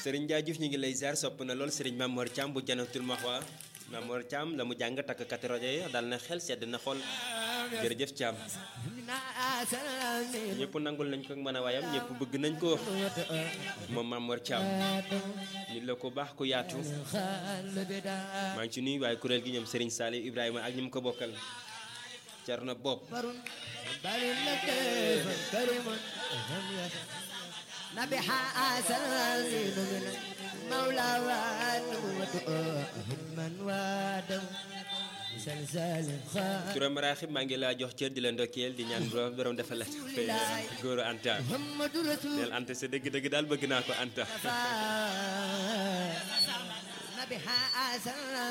Serigne Ndiaye Diouf ñu ngi lay ziar sopp na lool Serigne Mamor Thiam bu janatul maxwa Mamor Thiam la mu jàng takk kati rajo yi dal na xel sedd na xol jërëjëf Thiam ñëpp nangul nañ ko mën a waayam ñëpp bëgg nañ ko moom Mamor Thiam nit la ko baax ku yaatu maa ngi ci nuyu waaye kuréel gi ñoom Serigne Saliou Ibrahima ak ñi mu ko bokkal Cerno Bopp نبي حسن مولى ونبوة من وادم سلسال خان Touré Maraxib maa ngi laa jox cër di la ndokkeel di ñaan borom borom defal la góoru Anta محمد رسول neel Anta sa dëgg-dëgg daal bëgg naa ko Anta نبي حسن